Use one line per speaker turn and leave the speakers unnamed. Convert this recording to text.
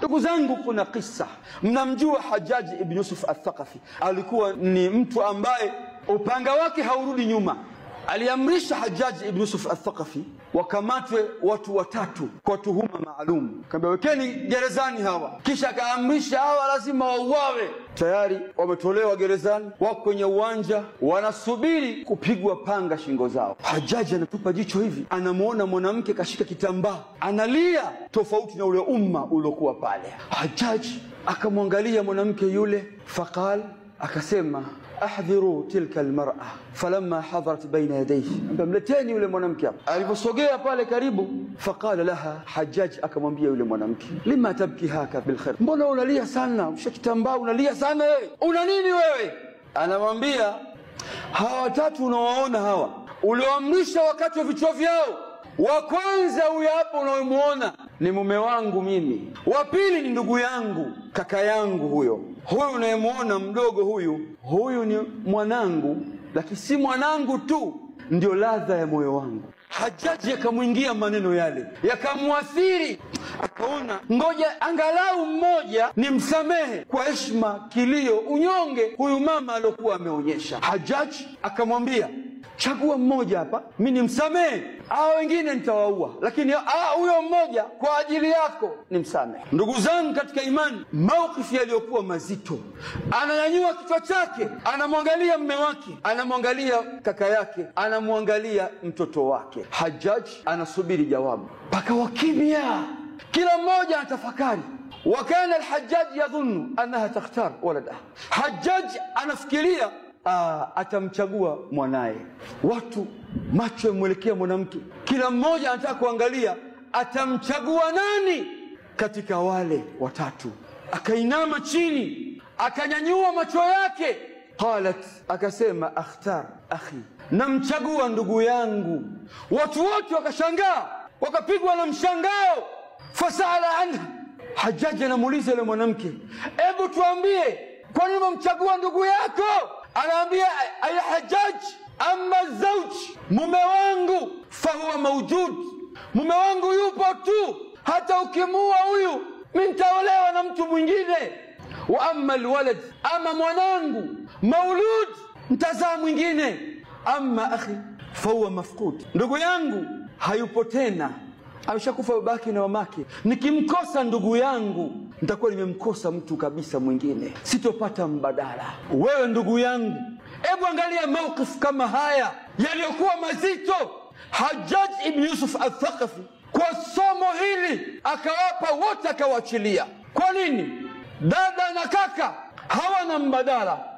Ndugu zangu, kuna kisa, mnamjua Hajaji ibn Yusuf Athaqafi, alikuwa ni mtu ambaye upanga wake haurudi nyuma. Aliamrisha Hajaji ibn Yusuf Athaqafi wakamatwe watu watatu kwa tuhuma maalum, kaambia wekeni gerezani hawa, kisha akaamrisha hawa lazima wauawe. Tayari wametolewa gerezani, wako kwenye uwanja wanasubiri kupigwa panga shingo zao. Hajaji anatupa jicho hivi, anamwona mwanamke kashika kitambaa analia, tofauti na ule umma uliokuwa pale. Hajaji akamwangalia mwanamke yule, faqal, akasema ahdhiru tilka almar'a falamma hadarat baina yadayhi, mleteni yule mwanamke hapa. Aliposogea pale karibu, faqala laha Hajjaj, akamwambia yule mwanamke, lima tabki haka bilkhair, mbona unalia sana, usha kitambaa unalia sana wewe, una nini wewe? Anamwambia hawa watatu unawaona hawa, ulioamrisha wakati wa vichwa vyao wa kwanza huyo hapo unayemwona ni mume wangu mimi, wa pili ni ndugu yangu, kaka yangu huyo. Huyu unayemwona mdogo huyu, huyu ni mwanangu, lakini si mwanangu tu, ndio ladha ya moyo wangu. Hajaji yakamwingia maneno yale, yakamwathiri, akaona ngoja angalau mmoja ni msamehe kwa heshima, kilio, unyonge huyu mama aliokuwa ameonyesha. Hajaji akamwambia chagua mmoja hapa, mi nimsamehe, hao wengine nitawaua, lakini huyo mmoja kwa ajili yako nimsamehe. Ndugu zangu katika imani, maukifu yaliyokuwa mazito, ananyanyua kichwa chake, anamwangalia mme wake, anamwangalia kaka yake, anamwangalia mtoto wake. Hajaji anasubiri jawabu, mpaka wakimya, kila mmoja anatafakari wakana Alhajaji yadhunnu annaha takhtar waladaha, Hajaji anafikiria Aa, atamchagua mwanaye. Watu macho yamwelekea mwanamke, kila mmoja anataka kuangalia atamchagua nani katika wale watatu. Akainama chini, akanyanyua macho yake, qalat, akasema akhtar akhi, namchagua ndugu yangu. Watu wote wakashangaa, wakapigwa na mshangao. Fasala anha, Hajaji anamuuliza yule mwanamke, hebu tuambie, kwa nini umemchagua ndugu yako? anaambia aya Hajaj, ama zauji, mume wangu fahuwa maujud, mume wangu yupo tu, hata ukimuua huyu mi nitaolewa na mtu mwingine. Wa ama alwalad, ama mwanangu maulud, ntazaa mwingine. Ama akhi fahuwa mafqud, ndugu yangu hayupo tena, ameshakufa babake na mamake. Nikimkosa ndugu yangu nitakuwa nimemkosa mtu kabisa mwingine, sitopata mbadala. Wewe ndugu yangu, hebu angalia maukifu kama haya yaliyokuwa mazito. Hajjaj ibn Yusuf Athaqafi kwa somo hili akawapa wote, akawaachilia. Kwa nini? Dada na kaka hawana mbadala